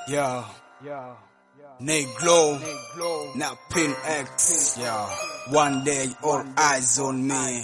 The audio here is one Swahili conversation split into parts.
Yeah. Negro, not Pin X. Yeah. One day, all eyes on me.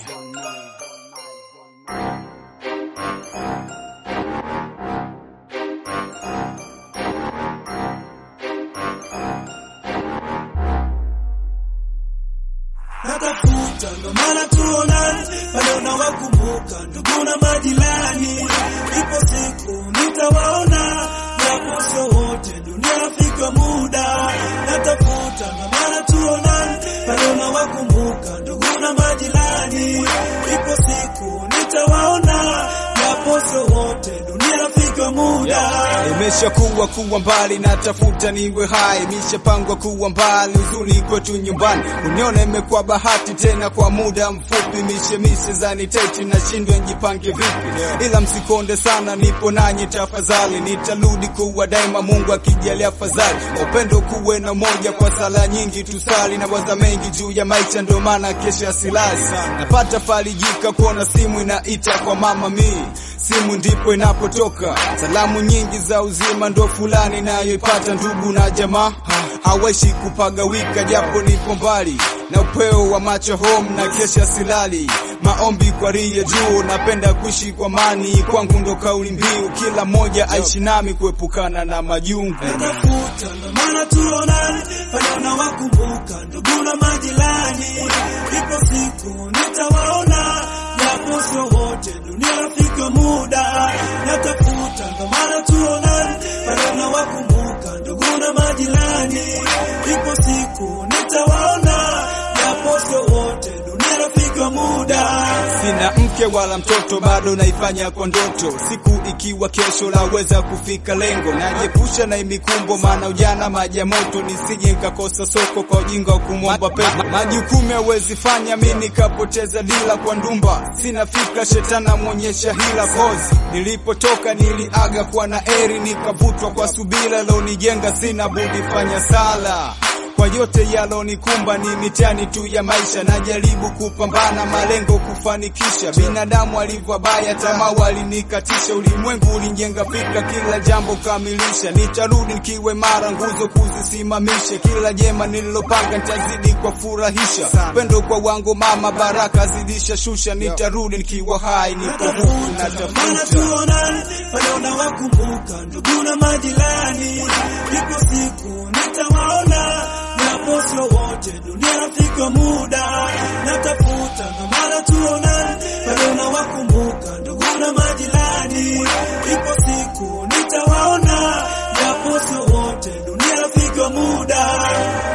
natafuta ndo maana tuonane pale unawakumbuka ndugu na majirani. Ipo siku nitawaona, japo sio wote, dunia fika muda. Natafuta ndo maana tuonane pale unawakumbuka ndugu na majirani. Ipo siku nitawaona, japo sio wote, dunia fika muda. Imeshakuwa kuwa mbali, natafuta niwe hai, imeshapangwa kuwa mbali, huzuni kwetu nyumbani, uniona imekuwa bahati tena kwa muda mfupi, mishemishe zaniteti, nashindwa njipange vipi, ila msikonde sana, nipo nanyi tafadhali, nitarudi kuwa daima, Mungu akijalia fadhali, upendo kuwe na moja, kwa sala nyingi tusali, na waza mengi juu ya maisha, ndio maana kesho asilasi, napata farijika kuona simu inaita kwa mama mi simu ndipo inapotoka salamu nyingi za uzima, ndo fulani nayoipata ndugu na jamaa hawaishi kupagawika, japo nipo mbali na upeo wa macho home na kesha silali maombi kwa ria juu, napenda kuishi kwa mani, kwangu ndo kauli mbiu, kila mmoja aishi nami kuepukana na majungu. natafuta ndo maana tuonane pale unawakumbuka ndugu na majirani. Ipo siku nitawaona, japo sio wote, dunia rafika muda. Natafuta ndo maana tuonane pale unawakumbuka ndugu na majirani. Ipo siku nitawaona, japo sio wote, dunia rafika muda. Sina mke wala mtoto, bado naifanya kwa ndoto. Siku ikiwa kesho laweza kufika lengo, najiepusha na imikumbo, maana ujana maji ya moto, nisije nikakosa soko kwa ujinga wa kumwomba pepo. Majukumu hawezi fanya mi nikapoteza dila kwa ndumba, sina fikra shetani amwonyesha hila kozi. Nilipotoka niliaga kwa na eri, nikavutwa kwa subira, leo nijenga, sina budi fanya sala kwa yote yalonikumba ni mitihani tu ya maisha, najaribu kupambana malengo kufanikisha. Binadamu alivyo baya, tamaa walinikatisha, ulimwengu ulijenga fikra, kila jambo kamilisha. Nitarudi nikiwe mara, nguzo kuzisimamisha, kila jema nililopanga nitazidi kwa furahisha. Pendo kwa wangu mama, baraka zidisha shusha, nitarudi nikiwa hai, nipo huku maana natafuta tuonane pale unawakumbuka ndugu na majirani. Ipo siku nitawaona, japo sio wote, dunia rafika muda. Natafuta ndo maana tuonane pale unawakumbuka ndugu na majirani. Ipo siku nitawaona, japo sio wote, dunia rafika muda.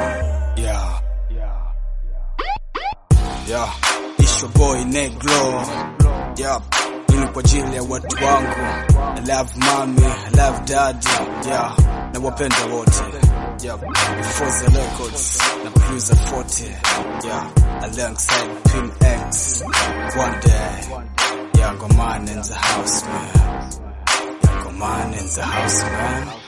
Yeah. Yeah. It's your boy Negro. Yeah. Hii ni kwa ajili ya watu wangu. I love mommy, I love daddy. Yeah. Na wapenda wote. Yeah. Forza Records na producer 40. Yeah. Alongside Pin X. One day. Yeah, got mine in the house, man. Yeah, got mine in the house, man.